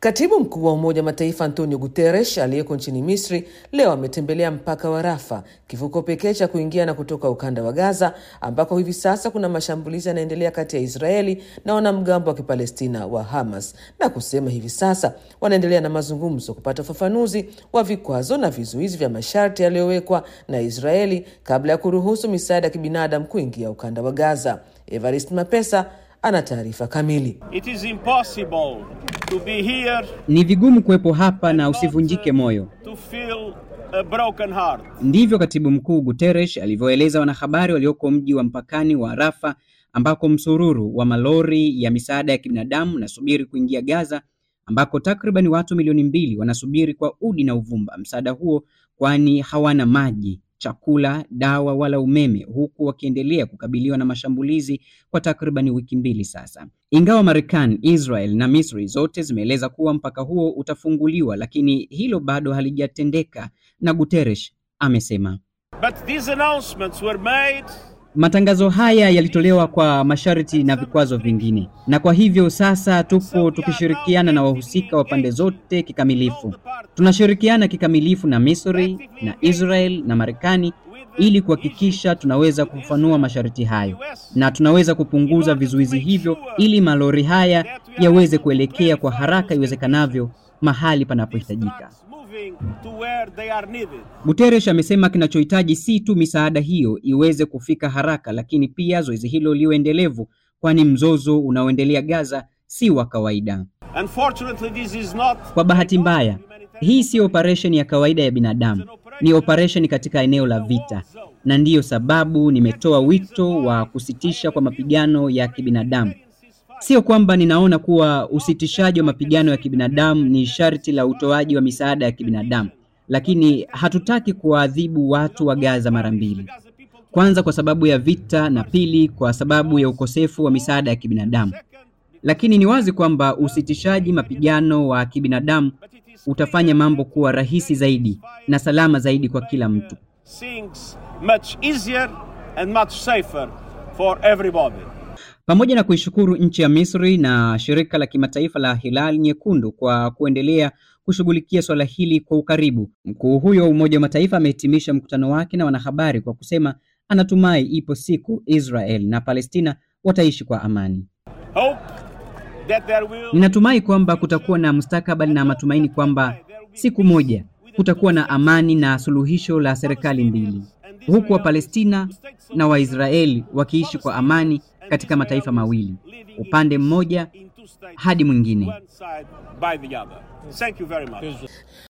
Katibu mkuu wa Umoja wa Mataifa Antonio Guterres aliyeko nchini Misri leo ametembelea mpaka wa Rafa, kivuko pekee cha kuingia na kutoka ukanda wa Gaza, ambako hivi sasa kuna mashambulizi yanaendelea kati ya Israeli na wanamgambo wa Kipalestina wa Hamas, na kusema hivi sasa wanaendelea na mazungumzo kupata ufafanuzi wa vikwazo na vizuizi vya masharti yaliyowekwa na Israeli kabla ya kuruhusu misaada ya kibinadamu kuingia ukanda wa Gaza. Evarist Mapesa ana taarifa kamili. It is impossible to be here Ni vigumu kuwepo hapa na usivunjike moyo. to feel a broken heart. Ndivyo katibu mkuu Guterres alivyoeleza wanahabari walioko mji wa mpakani wa Rafa ambako msururu wa malori ya misaada ya kibinadamu unasubiri kuingia Gaza, ambako takriban watu milioni mbili wanasubiri kwa udi na uvumba msaada huo, kwani hawana maji, chakula, dawa wala umeme, huku wakiendelea kukabiliwa na mashambulizi kwa takriban wiki mbili sasa. Ingawa Marekani, Israel na Misri zote zimeeleza kuwa mpaka huo utafunguliwa, lakini hilo bado halijatendeka, na Guterres amesema But these announcements were made matangazo haya yalitolewa kwa masharti na vikwazo vingine, na kwa hivyo sasa tupo tukishirikiana na wahusika wa pande zote kikamilifu. Tunashirikiana kikamilifu na Misri na Israel na Marekani ili kuhakikisha tunaweza kufafanua masharti hayo na tunaweza kupunguza vizuizi hivyo ili malori haya yaweze kuelekea kwa haraka iwezekanavyo mahali panapohitajika. moving to where they are needed. Guterres amesema kinachohitaji si tu misaada hiyo iweze kufika haraka, lakini pia zoezi hilo liwe endelevu, kwani mzozo unaoendelea Gaza si wa kawaida. Unfortunately, this is not Kwa bahati mbaya, hii si operesheni ya kawaida ya binadamu, ni operesheni katika eneo la vita, na ndiyo sababu nimetoa wito wa kusitisha kwa mapigano ya kibinadamu. Sio kwamba ninaona kuwa usitishaji wa mapigano ya kibinadamu ni sharti la utoaji wa misaada ya kibinadamu, lakini hatutaki kuwaadhibu watu wa Gaza mara mbili. Kwanza kwa sababu ya vita na pili kwa sababu ya ukosefu wa misaada ya kibinadamu. Lakini ni wazi kwamba usitishaji mapigano wa kibinadamu utafanya mambo kuwa rahisi zaidi na salama zaidi kwa kila mtu. things much easier and much safer for everybody. Pamoja na kuishukuru nchi ya Misri na shirika la kimataifa la Hilali Nyekundu kwa kuendelea kushughulikia swala hili kwa ukaribu, mkuu huyo wa Umoja wa Mataifa amehitimisha mkutano wake na wanahabari kwa kusema anatumai ipo siku Israel na Palestina wataishi kwa amani. Hope that there will Ninatumai kwamba kutakuwa na mustakabali na matumaini kwamba siku moja kutakuwa na amani na suluhisho la serikali mbili, huku Wapalestina na Waisraeli wakiishi kwa amani katika mataifa mawili, upande mmoja in two states, hadi mwingine. one side by the other. Thank you very much.